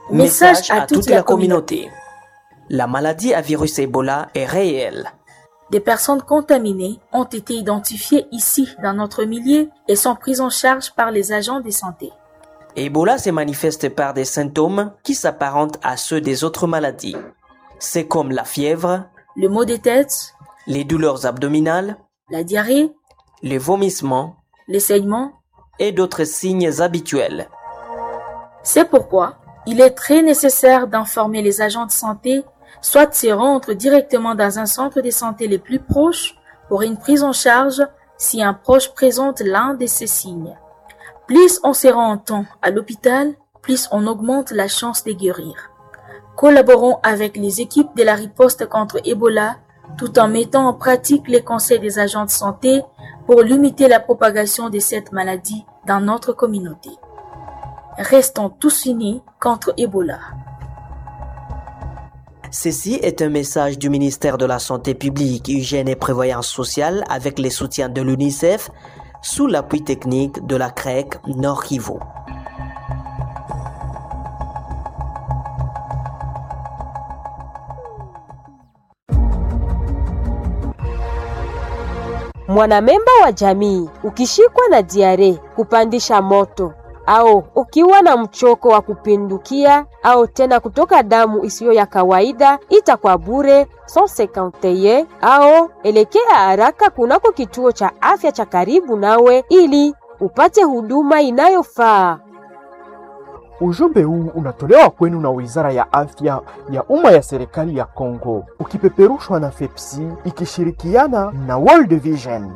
Message à toute la communauté. La maladie à virus Ebola est réelle. Des personnes contaminées ont été identifiées ici dans notre milieu et sont prises en charge par les agents de santé. Ebola se manifeste par des symptômes qui s'apparentent à ceux des autres maladies. C'est comme la fièvre, Le maux de tête, les douleurs abdominales, la diarrhée, les vomissements les saignements. et d'autres signes habituels. C'est pourquoi il est très nécessaire d'informer les agents de santé, soit de se rendre directement dans un centre de santé le plus proche pour une prise en charge si un proche présente l'un de ces signes. Plus on se rend en temps à l'hôpital, plus on augmente la chance de guérir. Collaborons avec les équipes de la riposte contre Ebola tout en mettant en pratique les conseils des agents de santé pour limiter la propagation de cette maladie dans notre communauté. Restons tous unis contre Ebola. Ceci est un message du ministère de la Santé publique, Hygiène et Prévoyance sociale avec les soutiens de l'UNICEF sous l'appui technique de la CREC Nord Kivu. Mwanamemba wa jamii ukishikwa na diare, kupandisha moto au ukiwa na mchoko wa kupindukia au tena kutoka damu isiyo ya kawaida, ita kwa bure 151 au elekea haraka kunako kituo cha afya cha karibu nawe ili upate huduma inayofaa. Ujumbe huu unatolewa kwenu na Wizara ya Afya ya Umma ya Serikali ya Kongo, ukipeperushwa na FEPSI ikishirikiana na World Vision.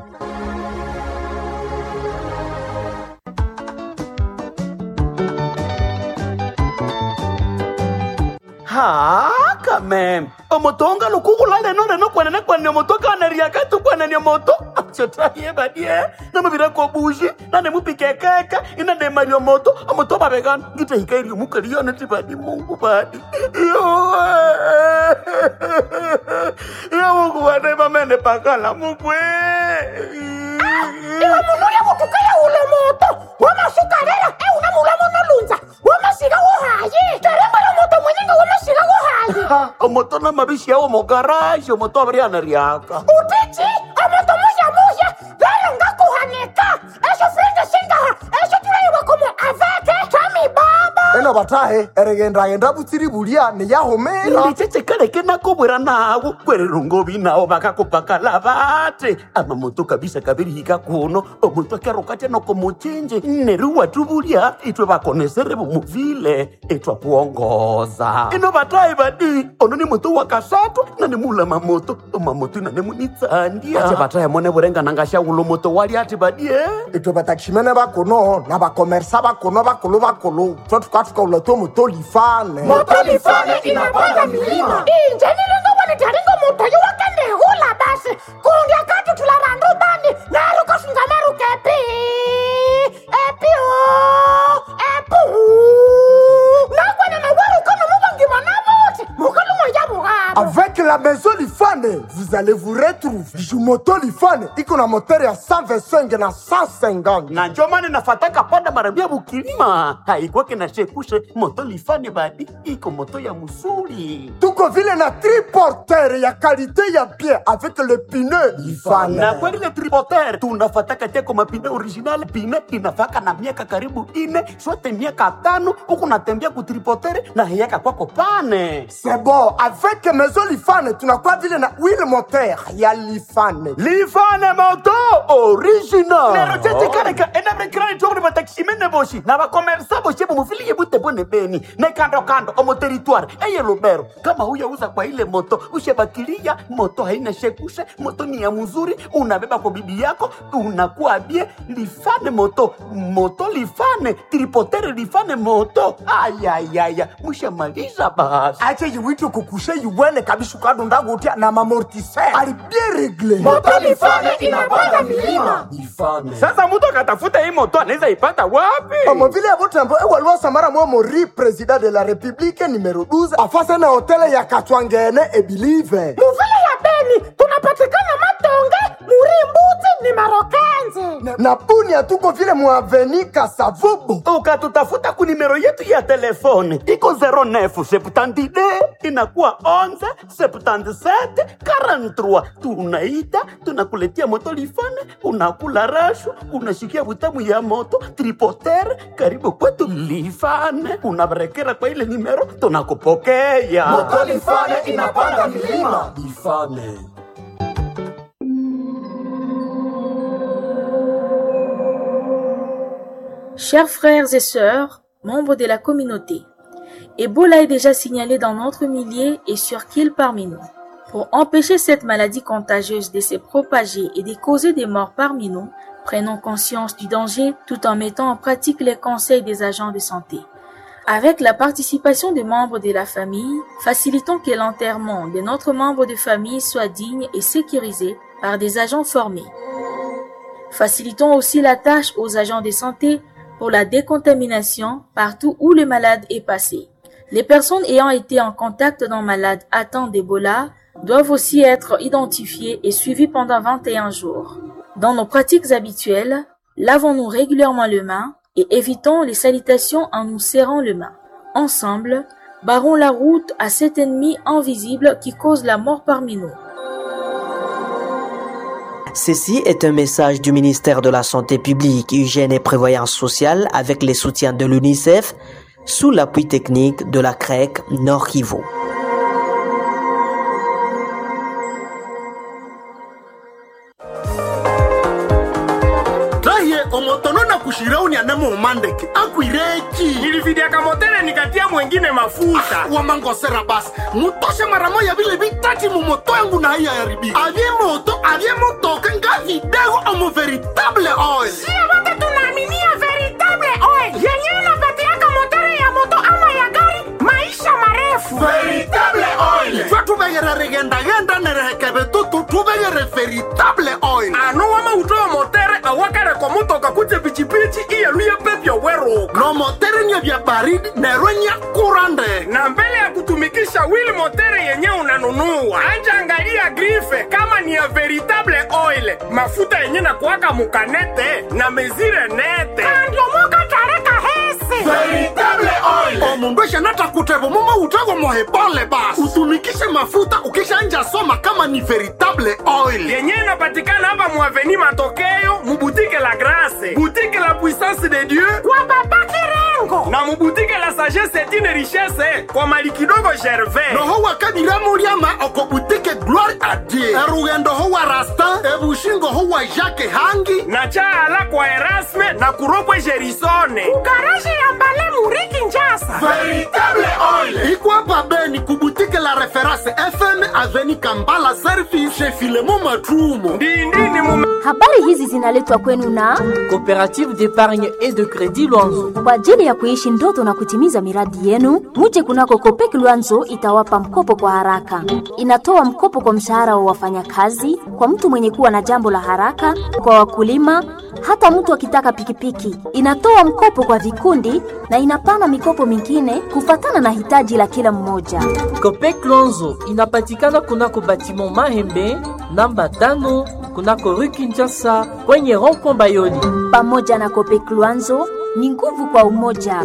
ha quand même omoto onga lukugula leno leno kwenene kwenene moto kaneriaka tu kwenene moto chotaye badie namabira ko bushi nane mupikekeka inane mario moto omoto babegana ngitehika irio mukalione tibadi mungu badi yo mungu bade mamene pakala mukwe iwe munhu uya kutukaya ulo moto wamasukarera e una mulamo nolunza wamasiga wohayi terembala moto mwenyenge wamasiga wohayi omoto na mabishi yawo mogaraji omoto abarianeriaka utiti amoto muya muya verenga kuhaneka esho frende singaha esho turaiwa komo aveke tami baba eno batahe eregendagenda butsiri bulia niyahumira ndichechekaleke nakobwera nawo kwererungobi nawo bakakupakala bate amamoto kabisa kabirihika kuno omuntu akerukatya nokomuchinji neru watubulya itwe bakonesere bumuvile itwa kuongoza ino batayi badi ono ni moto wakasatu nani mula mamoto omamoto inane munitsandia ache batayi mone burengananga shawulo moto wali ati badie itwe batakishimene bakuno na bakomersa bakuno bakulu bakulu twe tukatukaula to moto lifane moto lifane inapanda milima inje nilingo wanitaringo moto yo wakendehula basi kundia kati tularandu bani naruko sungamaruke epi epi o epu nakwana nawaruko nomubangima nabuti mukalumo yabuhabo Avec la maison Lifane, vous allez vous retrouver. Jumoto Lifane, iko na moteur ya 125 na 150. na njo maana nafataka panda marambia bukilima haikwake na shekushe moto lifane badi iko moto ya musuli Tuko vile na triporteur ya qualité ya bien avec le pneu Lifane. na kweli ile tripoter tunafataka teko mapine original pine inafaka na miaka karibu ine sote miaka tano huku natembea kutripoter na hiyaka kwako pane C'est bon, avec maison Lifane, tunakuwa vile na wheel moteur ya Lifane. lifane moto original nero chechekareka enabrekirani tokuni batakishimene boshi na bakomersa boshi bumufiliye bute bone beni ne kando kando omo territoire eye lubero kama huyauza kwa ile moto ushebakilia moto haina shekushe moto ni ya mzuri unabeba kwa bibi yako unakuwa bie lifane moto moto lifane tripotere lifane moto ayayaya mushamaliza basi ache yiwite kukushe yiwene kabisa ukadunda gutia na mamortisseur ali bien réglé moto lifane inapanda milima Lifane. sasa mtu akatafuta hii moto anaweza ipata wapi omo vile ya butembo ewaliwa samara mwa mori president de la république numero 12 afase na hotele ya katwangene ebilive muvile ya beni tunapatikana matonge murimbuti ni marokenzi nje na bunia tuko vile muaveni kasavubu ukatutafuta ku nimero yetu ya telefone iko 09 septandide inakuwa 11 77 43 tunaita tunakuletia motolifone unakula rashu unashikia butamu ya moto tripotere karibu kwetu lifane unabarekera kwa ile nimero tunakupokea motolifane inapanda milima lifane Chers frères et sœurs, membres de la communauté, Ebola est déjà signalé dans notre millier et sur qu'il parmi nous. Pour empêcher cette maladie contagieuse de se propager et de causer des morts parmi nous, prenons conscience du danger tout en mettant en pratique les conseils des agents de santé. Avec la participation des membres de la famille, facilitons que l'enterrement de notre membre de famille soit digne et sécurisé par des agents formés. Facilitons aussi la tâche aux agents de santé pour la décontamination partout où le malade est passé. Les personnes ayant été en contact d'un malade atteint d'Ebola doivent aussi être identifiées et suivies pendant 21 jours. Dans nos pratiques habituelles, lavons-nous régulièrement les mains et évitons les salutations en nous serrant les mains. Ensemble, barrons la route à cet ennemi invisible qui cause la mort parmi nous. Ceci est un message du ministère de la Santé publique, Hygiène et Prévoyance sociale avec les soutiens de l'UNICEF sous l'appui technique de la CREC Nord Kivu. raye omotono na kushirauni anemo umandeke akwireki nilividiaka motele nikatia mwengine mafuta wamangosera basi mutoshe mara moya vile vitati mumoto yangu na haiya yaribika avye moto avye motoka nga vidego omo veritable oil sio wote tunaaminia veritable oil yenyewe inapatiaka motere ya moto ama ya gari maisha marefu veritable oil twa tuvegere rigendagenda nerehekeve tutu tuvegere veritable oil ano wama utoa motere awakareko mutoka kuje pichipichi iyeluye pepyo weruka no motere nye vya baridi nerwe nya kurande na mbele ya kutumikisha wili motere yenye unanunua anja angalia grife kama ni ya veritable oil mafuta yenye na kuwaka mukanete na mezire nete kandiomoka tareka hese veritable oil omundu eshanata kutevo mumo utego mohebole basi utumikishe mafuta ukishanja soma kama ni veritable oil yenye inapatikana hapa muaveni matokeo mubutike la grase butike la puissance de dieu kwa baba kirengo na mubutike la sagesse etine richesse kwa mali kidogo gervais noho wakadiramuriama okobutike gloire a dieu erugendo ho wa rastin ebushingo ho wa jacke hangi na chaala kwa erasme na kuropwe gerisone garaji ya mbale muriki njasa veritable oil ikwapa beni kubutike la reference fm aveni kambala service chez filemo matrumo ndindini mume Habari hizi zinaletwa kwenu na Coopérative d'épargne et de crédit Luanzo. kwa ajili ya kuishi ndoto na kutimiza miradi yenu. Muje kunako Kopek Luanzo itawapa mkopo kwa haraka. Inatoa mkopo kwa mshahara wa wafanyakazi, kwa mtu mwenye kuwa na jambo la haraka, kwa wakulima, hata mtu akitaka pikipiki. Inatoa mkopo kwa vikundi na inapana mikopo mingine kufatana na hitaji la kila mmoja. Copec Luanzo inapatikana kunako batiment Mahembe namba tano kunako rue Kinshasa kwenye rond-point Bayoli. Pamoja na Kopek Luanzo ni nguvu kwa umoja.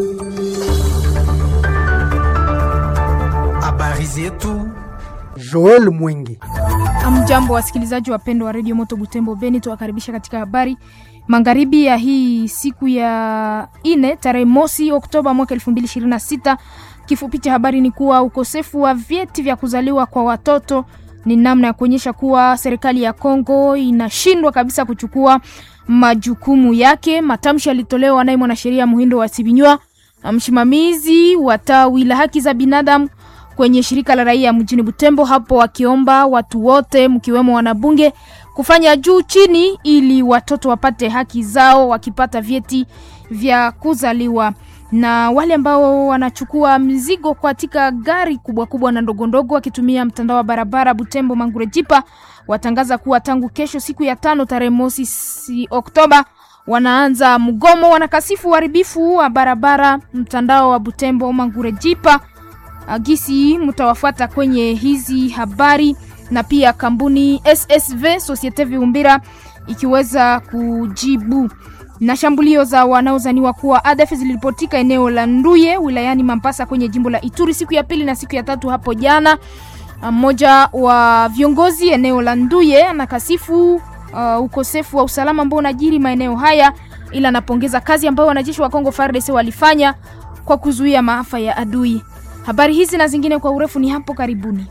habari zetu Joel Mwingi. Amjambo wasikilizaji wapendwa wa redio Moto Butembo Beni, tuwakaribisha katika habari magharibi ya hii siku ya ine tarehe mosi Oktoba mwaka 2026. Kifupi cha habari ni kuwa ukosefu wa vyeti vya kuzaliwa kwa watoto ni namna ya kuonyesha kuwa serikali ya Kongo inashindwa kabisa kuchukua majukumu yake. Matamshi yalitolewa naye mwanasheria Muhindo wa Sibinywa, msimamizi wa tawi la haki za binadamu kwenye shirika la raia mjini Butembo, hapo wakiomba watu wote mkiwemo wanabunge kufanya juu chini ili watoto wapate haki zao wakipata vyeti vya kuzaliwa na wale ambao wanachukua mzigo katika gari kubwa kubwa na ndogo ndogo wakitumia mtandao wa barabara Butembo Mangure Jipa watangaza kuwa tangu kesho siku ya tano tarehe mosi si Oktoba wanaanza mgomo. Wanakasifu uharibifu wa barabara mtandao wa Butembo Mangure Jipa. Agisi mtawafuata kwenye hizi habari na pia kampuni SSV Societe Viumbira ikiweza kujibu na shambulio za wanaozaniwa kuwa ADF ziliripotika eneo la Nduye wilayani Mambasa kwenye jimbo la Ituri siku ya pili na siku ya tatu hapo jana. Mmoja wa viongozi eneo la Nduye anakasifu uh, ukosefu wa usalama ambao unajiri maeneo haya, ila anapongeza kazi ambayo wanajeshi wa Kongo FARDC walifanya kwa kuzuia maafa ya adui. Habari hizi na zingine kwa urefu ni hapo karibuni.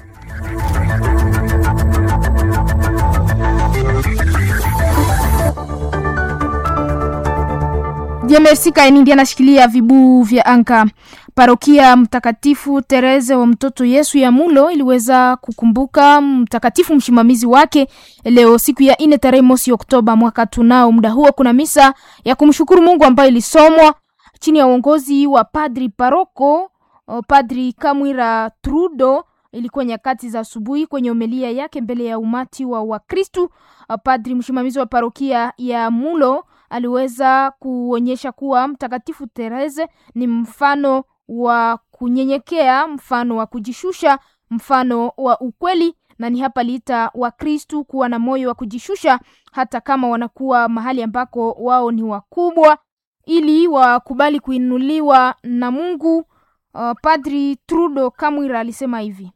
Jemersi Kainindi anashikilia vibuu vya anka. Parokia Mtakatifu Tereze wa Mtoto Yesu ya Mulo iliweza kukumbuka mtakatifu msimamizi wake leo siku ya ine tarehe mosi Oktoba mwaka tunao. Muda huo kuna misa ya kumshukuru Mungu ambayo ilisomwa chini ya uongozi wa padri paroko Padri Kamwira Trudo. Ilikuwa nyakati za asubuhi kwenye homilia yake mbele ya umati wa Wakristu. Padri msimamizi wa parokia ya Mulo aliweza kuonyesha kuwa mtakatifu Tereze ni mfano wa kunyenyekea, mfano wa kujishusha, mfano wa ukweli, na ni hapa liita Wakristu kuwa na moyo wa kujishusha hata kama wanakuwa mahali ambako wao ni wakubwa, ili wakubali kuinuliwa na Mungu. Uh, Padri Trudo Kamwira alisema hivi: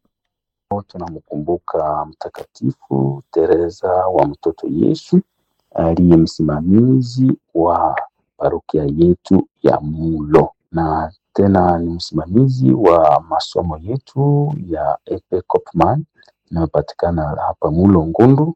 tunamkumbuka mtakatifu Teresa wa mtoto Yesu aliye msimamizi wa parokia yetu ya Mulo na tena ni msimamizi wa masomo yetu ya Epe Kopman inayopatikana hapa Mulo Ngundu.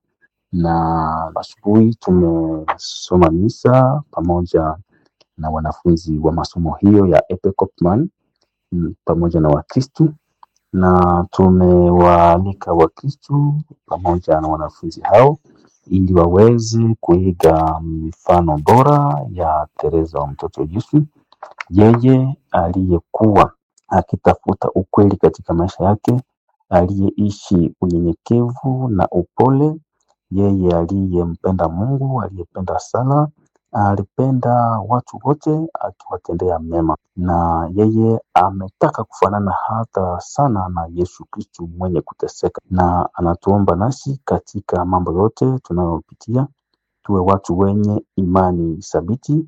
Na asubuhi tumesoma misa pamoja na wanafunzi wa masomo hiyo ya Epe Kopman pamoja na Wakristu, na tumewaalika Wakristu pamoja na wanafunzi hao ili waweze kuiga mifano bora ya Teresa wa mtoto Yesu, yeye aliyekuwa akitafuta ukweli katika maisha yake, aliyeishi unyenyekevu na upole, yeye aliyempenda Mungu, aliyependa sala, alipenda watu wote akiwatendea mema, na yeye ametaka kufanana hata sana na Yesu Kristu mwenye kuteseka, na anatuomba nasi katika mambo yote tunayopitia tuwe watu wenye imani thabiti.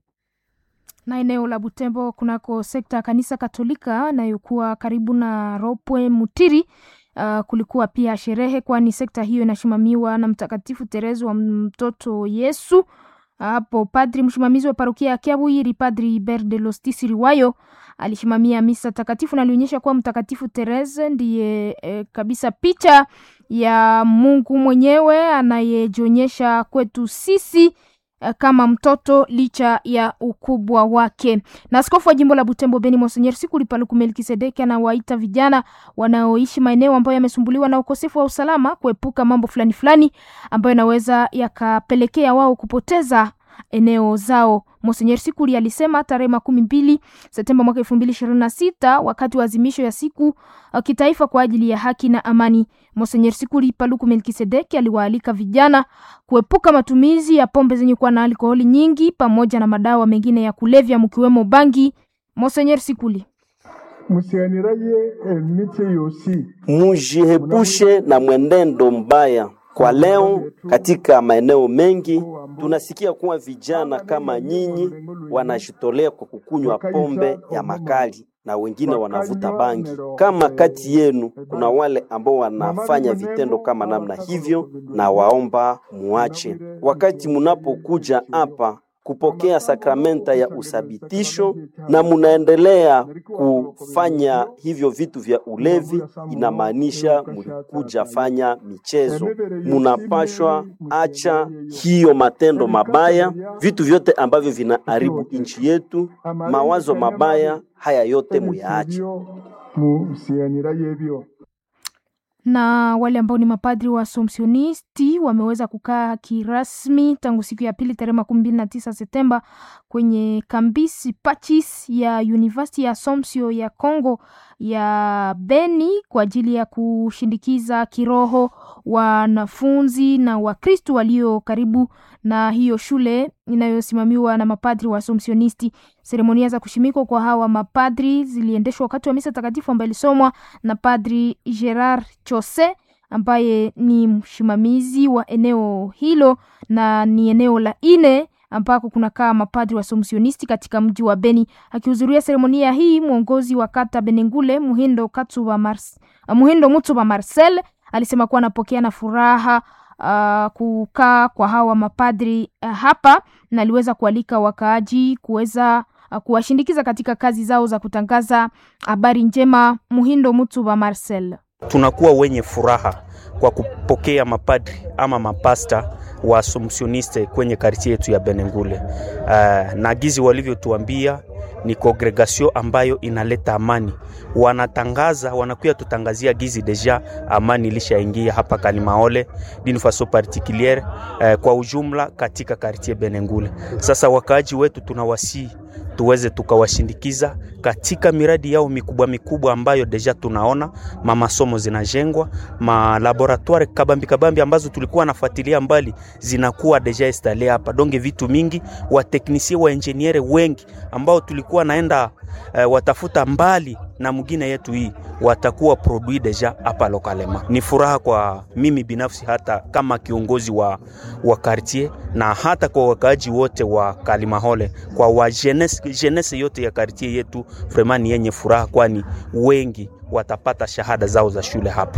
Na eneo la Butembo kunako sekta ya kanisa Katolika inayokuwa karibu na Ropwe Mutiri, uh, kulikuwa pia sherehe, kwani sekta hiyo inasimamiwa na Mtakatifu Teresa wa mtoto Yesu. Hapo padri msimamizi wa parokia ya Kiabwiri, Padri Iber de Lostisi Riwayo alisimamia misa takatifu na alionyesha kuwa Mtakatifu Teresa ndiye e, kabisa picha ya Mungu mwenyewe anayejionyesha kwetu sisi e, kama mtoto licha ya ukubwa wake. Na askofu wa jimbo la Butembo Beni Monsenyer Sikuli Paluku Melkisedeki anawaita vijana wanaoishi maeneo ambayo yamesumbuliwa na ukosefu wa usalama kuepuka mambo fulani fulani ambayo yanaweza yakapelekea wao kupoteza eneo zao. Monsenyer Sikuli alisema tarehe makumi mbili Septemba mwaka elfu mbili ishirini na sita wakati wa azimisho ya siku uh, kitaifa kwa ajili ya haki na amani. Monsenyer Sikuli Paluku Melkisedeki aliwaalika vijana kuepuka matumizi ya pombe zenye kuwa na alkoholi nyingi pamoja na madawa mengine ya kulevya mkiwemo bangi. Monsenyer Sikuli musianiraye emiche yosi mujiepushe na mwenendo mbaya. Kwa leo katika maeneo mengi tunasikia kuwa vijana kama nyinyi wanajitolea kwa kukunywa pombe ya makali na wengine wanavuta bangi. Kama kati yenu kuna wale ambao wanafanya vitendo kama namna hivyo, na waomba muache. Wakati munapokuja hapa kupokea sakramenta ya usabitisho na munaendelea kufanya hivyo vitu vya ulevi, inamaanisha mulikuja fanya michezo. Munapashwa acha hiyo matendo mabaya, vitu vyote ambavyo vinaharibu nchi yetu, mawazo mabaya haya yote muyaache. musianiraye byo na wale ambao ni mapadri wa Assumptionisti wameweza kukaa kirasmi tangu siku ya pili tarehe makumi mbili na tisa Septemba kwenye kambisi pachis ya University ya Assumption ya Congo ya Beni kwa ajili ya kushindikiza kiroho wanafunzi na Wakristu walio karibu na hiyo shule inayosimamiwa na mapadri wa Assumptionisti. Seremonia za kushimikwa kwa hawa mapadri ziliendeshwa wakati wa misa takatifu ambayo ilisomwa na Padri Gerard Chose ambaye ni msimamizi wa eneo hilo na ni eneo la ine ambako kunakaa mapadri wa somsionisti katika mji wa Beni. Akihudhuria seremonia hii, mwongozi wa kata Benengule Muhindo Katsuba Mars, uh, Muhindo Mutsuba Marcel alisema kuwa anapokea na furaha uh, kukaa kwa hawa mapadri uh, hapa na aliweza kualika wakaaji kuweza uh, kuwashindikiza katika kazi zao za kutangaza habari njema. Muhindo Mutsuba Marcel tunakuwa wenye furaha kwa kupokea mapadri ama mapasta wa Assumptioniste kwenye kartie yetu ya Benengule. Uh, na gizi walivyotuambia ni congregation ambayo inaleta amani, wanatangaza wanakuya tutangazia gizi deja amani ilishaingia hapa Kalimaole d'une façon particulière uh, kwa ujumla katika kartie Benengule. Sasa wakaaji wetu tunawasii tuweze tukawashindikiza katika miradi yao mikubwa mikubwa ambayo deja tunaona mamasomo zinajengwa, ma laboratoire kabambi kabambi ambazo tulikuwa nafuatilia mbali zinakuwa deja installe hapa. Donge vitu mingi wa teknisie wa engineer wengi ambao tulikuwa naenda uh, watafuta mbali na mwingine yetu hii watakuwa produit deja hapa lokalema. Ni furaha kwa mimi binafsi, hata kama kiongozi wa, wa quartier na hata kwa wakaaji wote wa Kalimahole, kwa wa jeunesse, jeunesse yote ya quartier yetu, vraiment ni yenye furaha, kwani wengi watapata shahada zao za shule hapa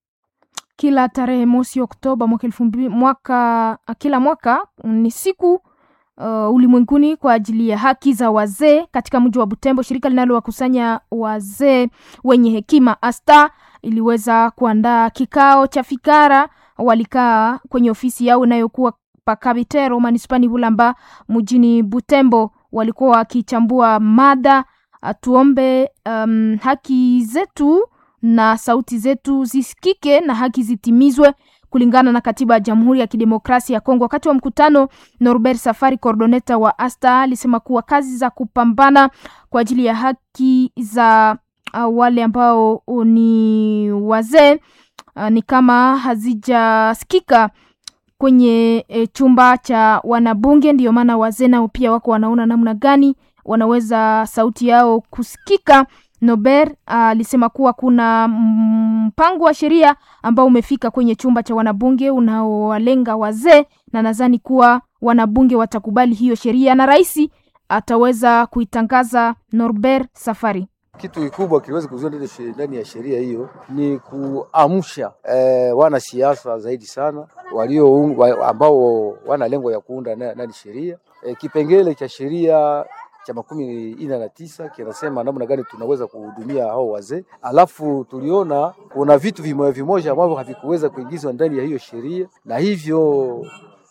kila tarehe mosi Oktoba mwaka elfu mbili mwaka kila mwaka ni siku uh, ulimwenguni kwa ajili ya haki za wazee katika mji wa Butembo. Shirika linalowakusanya wazee wenye hekima ASTA iliweza kuandaa kikao cha fikara. Walikaa kwenye ofisi yao inayokuwa Pakabitero manispani Bulamba mjini Butembo, walikuwa wakichambua mada tuombe um, haki zetu na sauti zetu zisikike na haki zitimizwe kulingana na katiba ya Jamhuri ya Kidemokrasia ya Kongo. Wakati wa mkutano, Norbert Safari, coordoneta wa ASTA, alisema kuwa kazi za kupambana kwa ajili ya haki za uh, wale ambao ni wazee uh, ni kama hazijasikika kwenye e, chumba cha wanabunge. Ndiyo maana wazee nao pia wako wanaona namna gani wanaweza sauti yao kusikika. Nober alisema uh, kuwa kuna mpango wa sheria ambao umefika kwenye chumba cha wanabunge unaowalenga wazee, na nadhani kuwa wanabunge watakubali hiyo sheria na rais ataweza kuitangaza. Norbert Safari kitu kikubwa kiliweza kuzua ndani ya sheria hiyo ni kuamsha eh, wanasiasa zaidi sana walio wa, ambao wana lengo ya kuunda nani sheria eh, kipengele cha sheria cha makumi ine na tisa kinasema namna gani tunaweza kuhudumia hao wazee. Alafu tuliona kuna vitu vimoja vimoja ambavyo havikuweza kuingizwa ndani ya hiyo sheria, na hivyo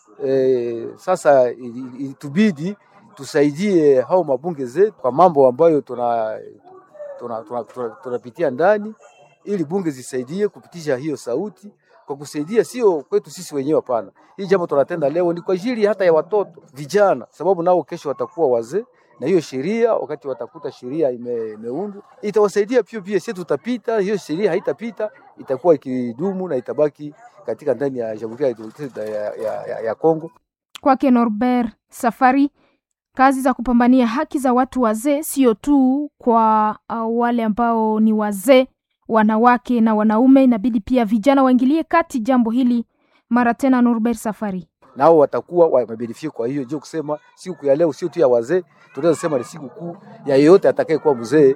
e, sasa ilitubidi tusaidie hao mabunge zetu kwa mambo ambayo tuna tunapitia tuna, tuna, tuna ndani ili bunge zisaidie kupitisha hiyo sauti kwa kusaidia, sio kwetu sisi wenyewe, hapana. Hii jambo tunatenda leo ni kwa ajili hata ya watoto vijana, sababu nao kesho watakuwa wazee na hiyo sheria wakati watakuta sheria ime, imeundwa itawasaidia pia pia, sisi tutapita hiyo sheria, haitapita itakuwa ikidumu na itabaki katika ndani ya Jamhuri ya Kidemokrasia ya, ya, ya, ya Kongo. Kwake Norbert Safari, kazi za kupambania haki za watu wazee sio tu kwa uh, wale ambao ni wazee, wanawake na wanaume, inabidi pia vijana waingilie kati jambo hili. Mara tena Norbert Safari nao watakuwa wamebenefia. Kwa hiyo ndio kusema siku ya leo sio tu ya wazee, tunaweza sema ni siku kuu ya yeyote atakayekuwa mzee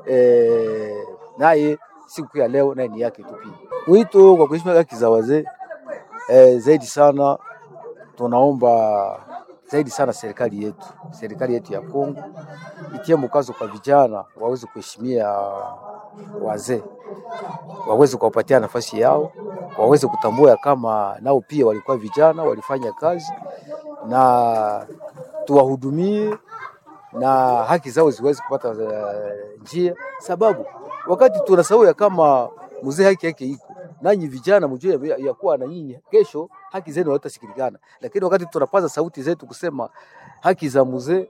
e, naye siku ya leo naye ni yake tu pia. Mwito kwa kuheshimia haki za wazee e, zaidi sana tunaomba zaidi sana serikali yetu, serikali yetu ya Kongo itie mkazo kwa vijana waweze kuheshimia wazee, waweze kuwapatia nafasi yao, waweze kutambua ya kama nao pia walikuwa vijana, walifanya kazi na tuwahudumie na haki zao ziweze kupata uh, njia, sababu wakati tunasahau ya kama mzee haki yake iko nanyi vijana mjue ya, ya kuwa na nyinyi kesho haki zenu hazitasikilikana, lakini wakati tunapaza sauti zetu kusema haki za mzee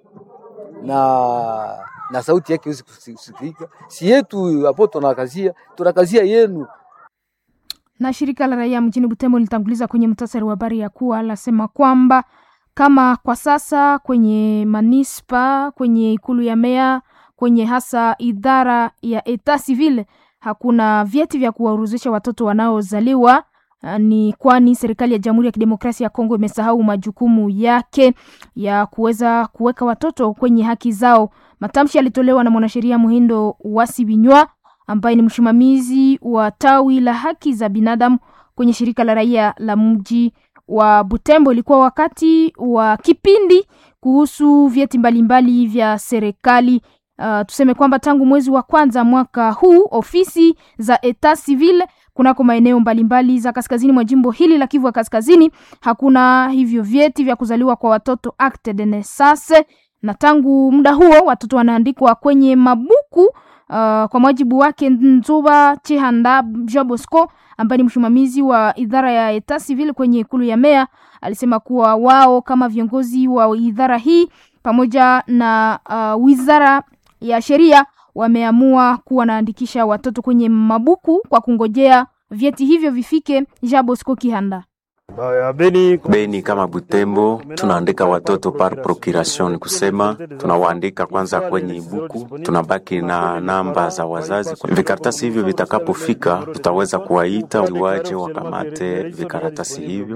na na sauti yake iweze kusikika, si yetu hapo tunakazia tunakazia yenu. Na shirika la raia mjini Butembo lilitanguliza kwenye mtasari wa habari ya kuwa lasema kwamba kama kwa sasa kwenye manispa, kwenye ikulu ya meya, kwenye hasa idara ya eta civil hakuna vyeti vya kuwaorozesha watoto wanaozaliwa uh, ni kwani serikali ya Jamhuri ya Kidemokrasia ya Kongo imesahau majukumu yake ya kuweza kuweka watoto kwenye haki zao. Matamshi yalitolewa na mwanasheria Muhindo Wasibinywa ambaye ni msimamizi wa tawi la haki za binadamu kwenye shirika la raia la mji wa Butembo. Ilikuwa wakati wa kipindi kuhusu vyeti mbalimbali vya serikali. Uh, tuseme kwamba tangu mwezi wa kwanza mwaka huu ofisi za etat civil kunako maeneo mbalimbali za kaskazini mwa jimbo hili la Kivu ya Kaskazini hakuna hivyo vyeti vya kuzaliwa kwa watoto acte de naissance, na tangu muda huo watoto wanaandikwa kwenye mabuku uh, kwa mujibu wake Nzuba Chihanda Jobosco ambaye ni msimamizi wa idara ya etat civil kwenye ikulu ya meya alisema kuwa wao kama viongozi wa idara hii pamoja na uh, wizara ya sheria wameamua kuwa wanaandikisha watoto kwenye mabuku kwa kungojea vyeti hivyo vifike. Jabosco Kihanda Beni, Beni kama Butembo tunaandika watoto par procuration, ni kusema tunawaandika kwanza kwenye buku, tunabaki na namba za wazazi. Vikaratasi hivyo vitakapofika, tutaweza kuwaita waje wakamate vikaratasi hivyo